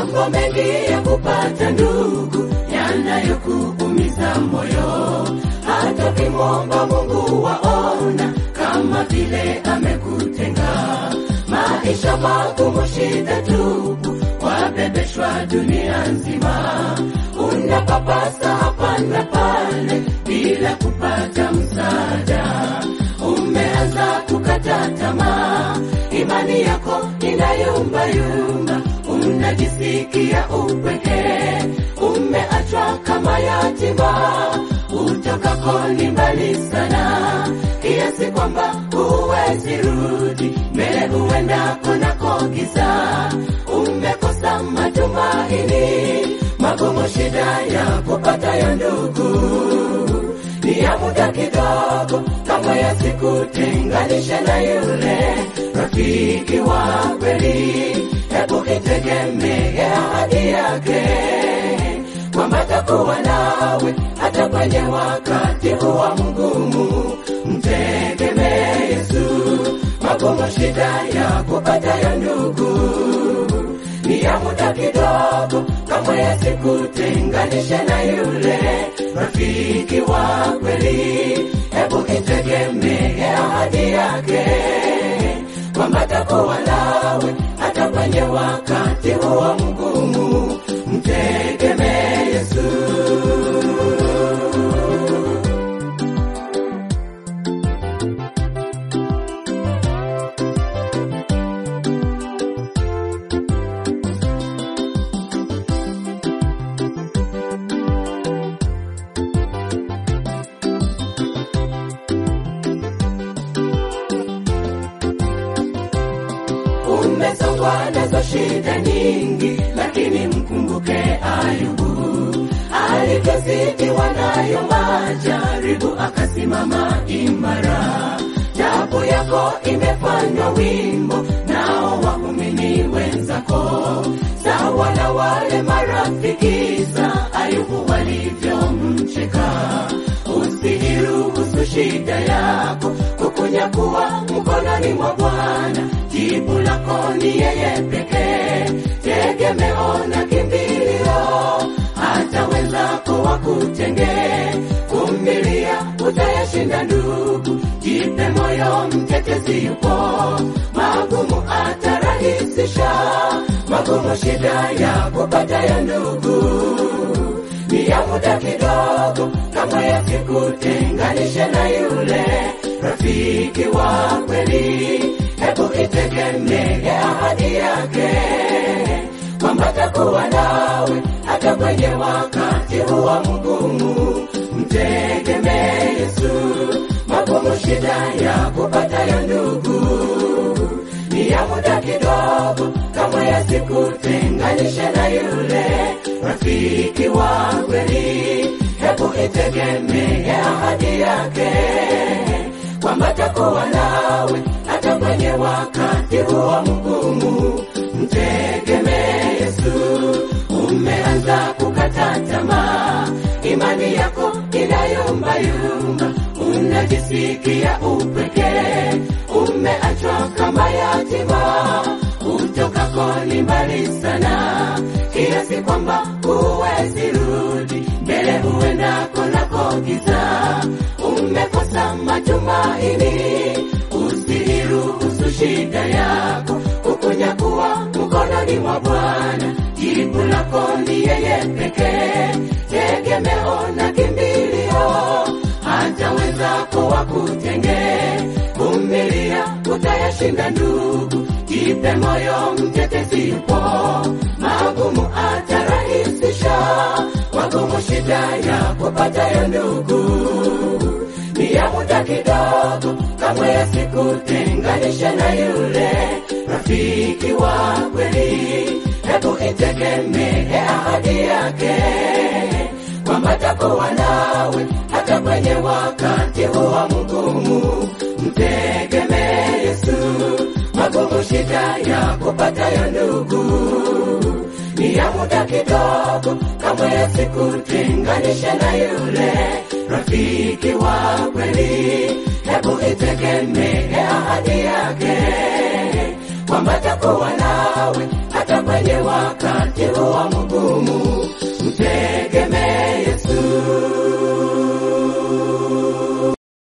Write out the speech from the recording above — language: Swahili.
mambo mengi ya kupata ndugu yanayokuumiza moyo, hata kimwomba Mungu waona kama vile amekutenga. Maisha magumu, shida tupu, wabebeshwa dunia nzima, unapapasa hapa na pale bila kupata msaada. Umeanza kukata tamaa, imani yako inayumbayumba, unajisikia upweke, umeachwa kama yatima, utokako ni mbali sana, kiasi kwamba huwezi rudi mbele, huenda kunako giza, umekosa matumaini, magumu, shida ya kupata ya ndugu ni ya muda kidogo, kama yasikutenganishe na yule rafiki wa kweli. Hebu itegemee ahadi yake kwamba takuwa nawe hata kwenye wakati huwa mgumu. Mtegemee Yesu, magumu, shida ya kupata ya ndugu ni ya muda kidogo, kama yasikutenganishe na yule rafiki wa kweli. Hebu itegemee ahadi yake kwamba takuwa nawe hata kwenye wakati huwa mgumu. Mtegemee Yesu. Umesongwa nazo shida nyingi, lakini mkumbuke Ayubu alivyozidiwa nayo majaribu, akasimama imara. Tabu yako imefanywa wimbo, nao waumini wenzako sawa na wale marafiki za Ayubu walivyomcheka. Usiiruhusu shida yako kukunyakuwa mkononi mwa Bwana. Jibu lako ni yeye pekee, tegemeo na kimbilio. Hata wenzako wakutenge, vumilia, utayashinda ndugu. Jipe moyo, mtetezi yupo, magumu atarahisisha. Magumu, shida ya kupata ya ndugu ni ya muda kidogo, kama yasikutenganishe na yule rafiki wa kweli. Hebu itegemee ahadi yake kwamba takuwa nawe hata kwenye wakati huwa mgumu. Mtegemee Yesu, magumu, shida ya kupata ya ndugu ni ya muda kidogo, kama yasikutenganishe na yule rafiki wa kweli. Hebu itegemee ahadi yake kwamba takuwa nawe hata kwenye wakati huwa mgumu. Mtegemee Yesu. Umeanza kukata tamaa, imani yako inayumbayumba, unajisikia upweke, umeachwa kama yatima, utokako ni mbali sana, kiasi kwamba huwezi rudi mbele, huenda kunako giza, umekosa matumaini. Usiiruhusu shida yako kukunyakuwa mkononi mwa Bwana. Jibu lako ni yeye pekee, tegemeo na kimbilio. Hata wenzako wakutenge, vumilia, utayashinda ndugu. Jipe moyo, mtetezi yupo, magumu atarahisisha. Magumu, shida ya kupata ya ndugu ni ya muda kidogo, kamwe yasikutenganishe na yule rafiki wa kweli. Hebu itegemee ahadi yake kwamba takuwa nawe hata kwenye wakati huwa mgumu. Mtegemee Yesu, magumu, shida ya kupata ya ndugu ni ya muda kidogo, kamwe yasikutenganishe na yule rafiki wa kweli. Hebu itegemee ahadi yake kwamba takuwa nawe hata kwenye wa wakati huo mgumu